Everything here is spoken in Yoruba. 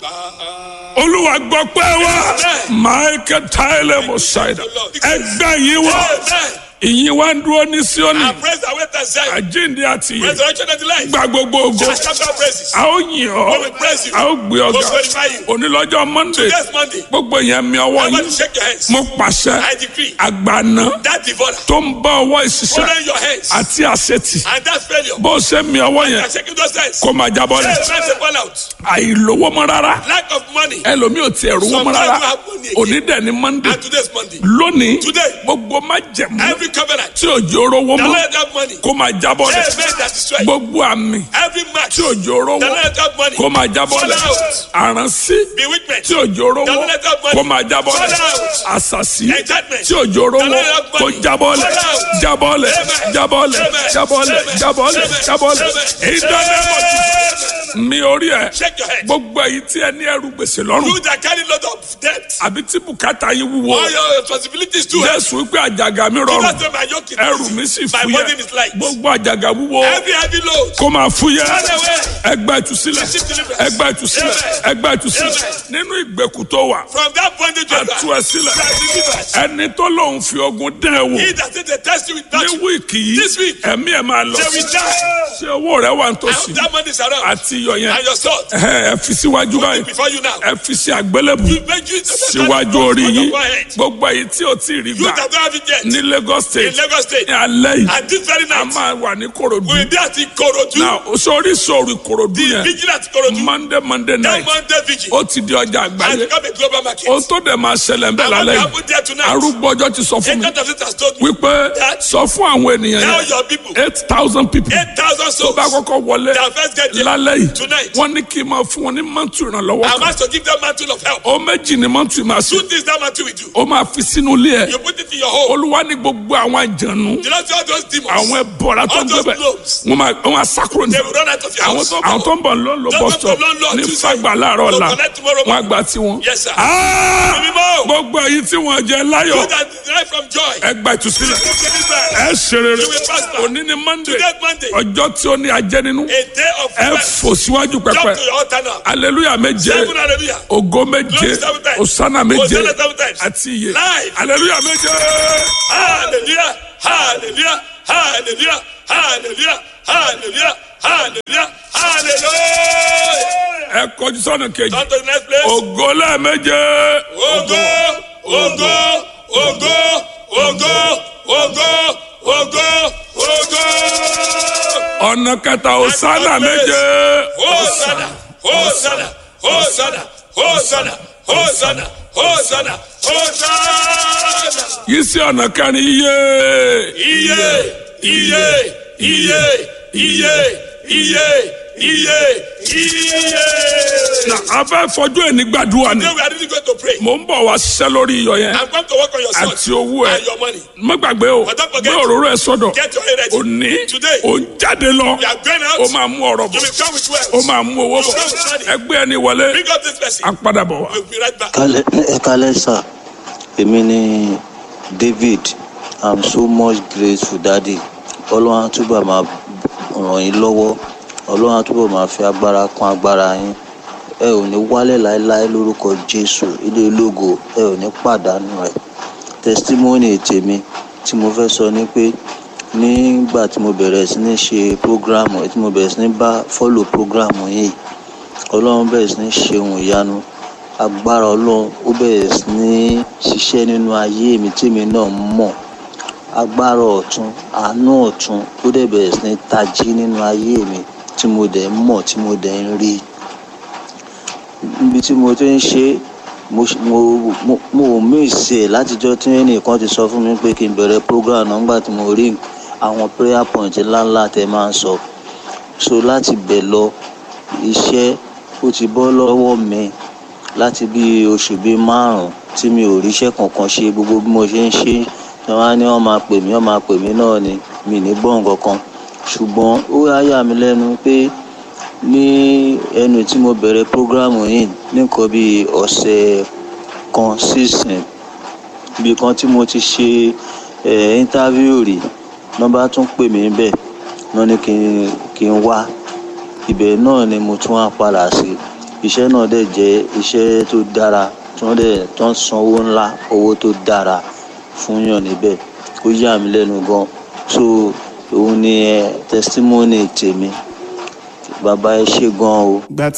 olúwa gbọ́ pé wá michael tyler mosaida ẹgbẹ́ yìí wá Amen. ìyìn wá ń dúró ní síónì And praise the way that said, àjíǹde àti ìyè resurrection and the life. gba gbogbo ògo Just shout out praises. a ó yìn ọ́ We will praise you. a ó gbé ọ̀gá We will glorify you. onílọ́jọ́ monday Next Monday, gbogbo yẹn mi ọwọ́ everybody yín shake your hands. mo pàṣẹ I decree àgbàna that devourer, tó ń bá ọwọ́ ìṣiṣẹ́ hold on your hands. àti àṣetì And that failure, bó ṣe mi ọwọ́ yẹn and shaking those hands. kó máa jábọ́ Hey, lẹ̀ man, say fall out. àìlówó mọ́ rárá Lack of money. ẹlòmíì ò tiẹ̀ rówó mọ́ Sometimes rárá you have money again. òní dẹ̀ ni monday And today's Monday. lónìí Today. gbogbo má jẹ̀mú Every covenant, tí òjò rówó the mọ́ Lord have money. kó máa jábọ́ Hey, lẹ̀ man, that destroy. gbogbo àmì Every match, tí the òjò rówó Lord have money. kó máa jábọ́ Fall lẹ̀ out. àránsí Bewitchment, tí òjò rówó The Lord have money. kó máa jábọ́ lẹ̀ Fall out. àṣàṣì Enchantment. tí òjò rówó The Lord have kó money. jábọ́ lẹ̀ Fall out. jábọ́ lẹ̀ Amen. jábọ́ lẹ̀ Amen. jábọ́ lẹ̀ Amen. jábọ́ lẹ̀ Amen. jábọ́ lẹ̀ Amen. èyí dáná mọ̀ Amen. mi orí ẹ̀ Shake your head. gbogbo èyí tí ẹ ní ẹrù gbèsè lọ́rùn You that carry lot of debt. àbí tí bùkátà yín wúwo All your responsibilities too. jésù wípé àjàgà mi You rọrùn must know my yoke is ẹrù easy. mi sì My burden is fúyẹ́ light. gbogbo àjàgà wúwo Every heavy load. kó máa fúyẹ́ Run away. ẹgbẹ́ ìtúsílẹ̀ Receive deliverance. ẹgbẹ́ ìtúsílẹ̀ Amen. ẹgbẹ́ ìtúsílẹ̀ Amen. nínú ìgbèkùn tó wà From that bondage you are àtú ẹ sílẹ̀ you are delivered. ẹni tó lóun fi ogun dán ẹ wò He that said they test you with ní battle. wíìkì yìí This week. ẹ̀mí ẹ̀ máa lọ They will die. ṣé owó rẹ wà I nítòsí hope that money is around. àti iyọ̀ yẹn And your sword. ẹ ẹ fi síwájú báyìí Before you now. ẹ fi sí àgbélébù You make you síwájú orí yín gbogbo èyí tí o ti rí You gbà that don't have it yet. ní Lagos In State Lagos State. ní alẹ́ yìí And this very a night. máa wà ní Kòròdú We will be at Ikorodu. náà sórí sórí Kòròdú The yẹn vigil at Ikorodu. Monday Monday That night Monday vigil. ó ti di ọjà Has àgbáyé become a global market. ohun tó dẹ̀ máa ṣẹlẹ̀ ń bẹ̀ And what lálẹ́ will yìí happen there tonight? arúgbó ọjọ́ ti sọ fún mi Agent of it has told me. wípé That- sọ fún àwọn ènìyàn Tell yẹn your people. eight thousand people 8,000 tó souls. bá kọ́kọ́ wọlé That first get there. lálẹ́ yìí Tonight. wọ́n ní kí n máa fún wọn ní mọ́tò ìrànlọ́wọ́ I'm kan asked to give them mantle of help. ó méjì ní mọ́tò ìmọ̀ àṣẹ Two things that mantle will do. ó máa fi sínú ilé ẹ̀ You put it in your home. olúwa ní gbogbo àwọn àjànú You don't see all those demons. àwọn ẹbọra tó All ń those gbẹbẹ globes. wọn máa wọn máa sákúrò ní. They will run out of your àwọn house. tó àwọn tó ń bọ̀ ló ń lo Don't bus go stop to London ní Tuesday. fagbà láàárọ̀ Don't ọ̀la connect tomorrow wọn morning. àgbà tí wọn. Yes, sir. Ah! Mímọ́. gbogbo èyí tí wọn jẹ You láyọ̀ that derive from joy. ẹgbà ìtúsílẹ̀ Deliverance. ẹ ṣe rere You will prosper. òní ni monday Today Monday. ọjọ́ tí ó ní ajẹ́ nínú A day of ẹ rest. fò síwájú Jump pẹpẹ to your altar now. aleluya méje Seven hallelujah. ògo méje Glory seven times. osana méje Hosanna seven times. àti iye Live. aleluya méje. Hallelujah. Hallelujah. Hallelujah. Hallelujah. Hallelujah. Hallelujah. Hallelujah. ẹ kọjú sọ́nà kejì Come to the next place. ògo lẹ́ẹ̀méje. Ogo, ogo, ogo, ogo, ogo, ogo, ogo. ọ̀nà kẹta osana méje. Hosanna, Hosanna, Hosanna, Hosanna, Hosanna, Hosanna, Hosanna. yìí sí ọ̀nà kẹrin iye. Iye, iye, iye, iye, iye, iye, iye. na a fẹ́ fọjú ẹni gbàdúrà ni Today we are really going to pray. mò ń bọ̀ wá ṣiṣẹ́ lórí iyọ̀ yẹn I'm going to work on your àti sword owó ẹ and your money. má gbàgbé o But don't gbé forget- òróró ẹ sọ́dọ̀ Get your head ready. òní Today. ò ń jáde lọ We are going ó out. máa mú ọ̀rọ̀ You bọ̀ will come with wealth. ó máa mú owó bọ̀ ẹgbẹ́ ẹni wọlé Bring up this person. á padà bọ̀ wá. We'll be right back. Kálẹ̀ ẹ kálẹ̀ sà èmi ni David I'm so much grateful daddy ọlọ́run á túbọ̀ máa ràn yín lọ́wọ́ ọlọ́run á túbọ̀ máa fi agbára kún agbára yín ẹ ò ní wálẹ̀ láéláé lórúkọ Jésù ilé ológo ẹ ò ní pàdánù rẹ̀ testimony tèmi tí mo fẹ́ sọ ni pé nígbà tí mo bẹ̀rẹ̀ sí ní ṣe program tí mo bẹ̀rẹ̀ sí ní bá follow program yìí ọlọ́run bẹ̀rẹ̀ sí ní ṣe ohun ìyanu agbára ọlọ́run ó bẹ̀rẹ̀ sí ní ṣiṣẹ́ nínú ayé mi tèmi náà mọ̀ agbára ọ̀tún àánú ọ̀tún ó dẹ̀ bẹ̀rẹ̀ sí ní tají nínú ayé mi tí mo dẹ̀ ń mọ̀ tí mo dẹ̀ ń rí níbi tí mo ti ń ṣe mo ṣ- mo mo mo ò míìsì ẹ̀ látijọ́ tí ẹnìkan ti sọ fún mi pé kí n bẹ̀rẹ̀ program náà nígbà tí mo rí àwọn prayer point ńláńlá tẹ máa ń sọ so láti bẹ̀ lọ iṣẹ́ ó ti bọ́ lọ́wọ́ mi láti bí oṣù bíi márùn tí mi ò ríṣẹ́ kankan ṣe gbogbo bí mo ṣe ń ṣe tí wọ́n á ní wọ́n máa pè mí wọ́n máa pè mí náà ni mi ní gbọ́ nǹkan kan ṣùgbọ́n ó yà yà mí lẹ́nu pé ní ẹnu tí mo bẹ̀rẹ̀ prógrámù yìí nìkan bíi ọ̀sẹ̀ kan sísìn ibi kan tí mo ti ṣe ẹ̀ íńtávíù rí nọ́mbà tún pè mí bẹ́ẹ̀ wọ́n ní kí n kí n wá ibẹ̀ náà ni mo tún wá padà sí iṣẹ́ náà dẹ̀ jẹ́ iṣẹ́ tó dára tí wọ́n dẹ̀ tó ń san owó ńlá owó tó dára fún yàn níbẹ̀ ó yà mí lẹ́nu gan so òun ni ẹ testimony tèmi bàbá ẹ ṣe gan o. gba